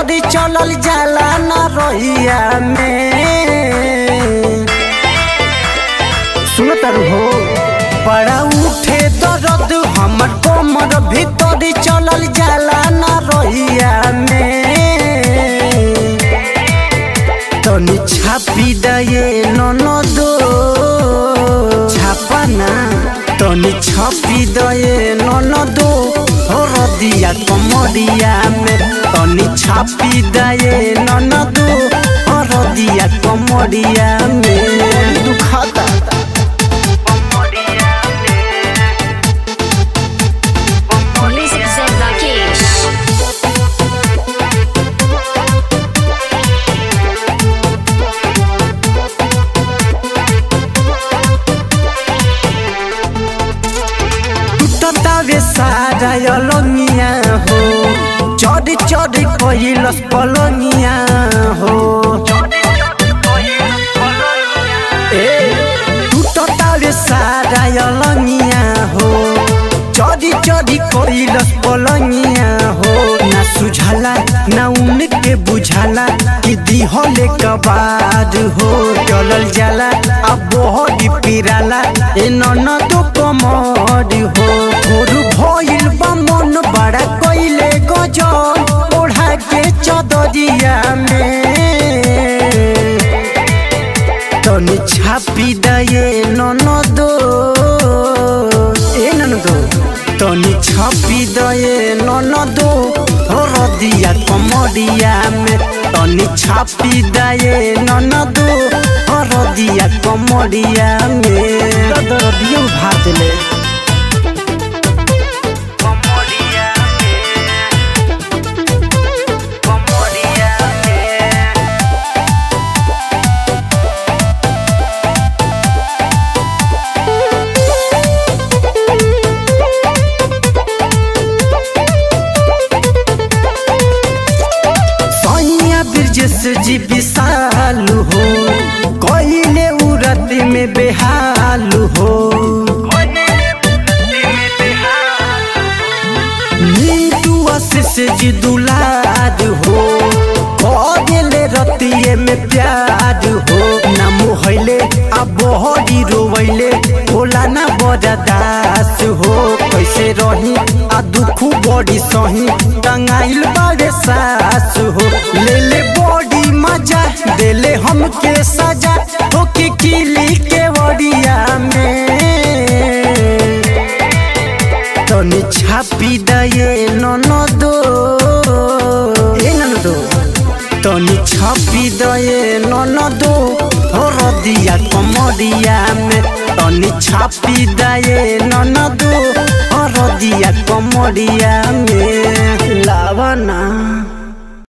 भीतरी चलल जाला ना रहिया में सुन तारू हो बड़ा उठे दर्द हमर कमर भीतरी चलल जाला ना रहिया में तनी छापी दये ननदो छापा ना तनी छापी दये ननदो हरदिया कमरिया में तनी छापी दये ननदो हरदिया कमरिया में दुखाता Music Zen Rakesh. टूटतावे सारा अलंगिया हो चढ़ चढ़ कैलस पलंगिया हो ए टूटतावे सारा अलंगिया हो चढ़ चढ़ कैलस पलंगिया हो ना सुझाला ना उनके बुझाला कि दिहले कबाद हो चलल जाला अब बहुत पिराला ए ननदो कमर हो भोर भइल बा मन बड़ा कइले गजल ओढ़ा के चदरिया में तनी छापी दये ननदो ए ननदो तनी छापी दये ननदो हरदिया कमरिया में तनी छापी दये ननदो हरदिया कमरिया में दरदियो भात ले सैया ब्रजेश जी विशाल हो कइले उरत में बेहाल हो नीतू आशीष जी दुलार हो कइले रतिये में प्यार हो ना मोहले आ बहरी रोवैले होला ना बरदास हो कैसे रही आ दुख बड़ी सही टंगाइल बारे सास हो ले ले बड़ी मजा देले हमके सजा हो के किली के वड़िया में तनी छापी दये ननदो ए ननदो तनी छापी दये ननदो हरदिया कमरिया में तनी छापी दये ननदो हरदिया कमरिया में लावना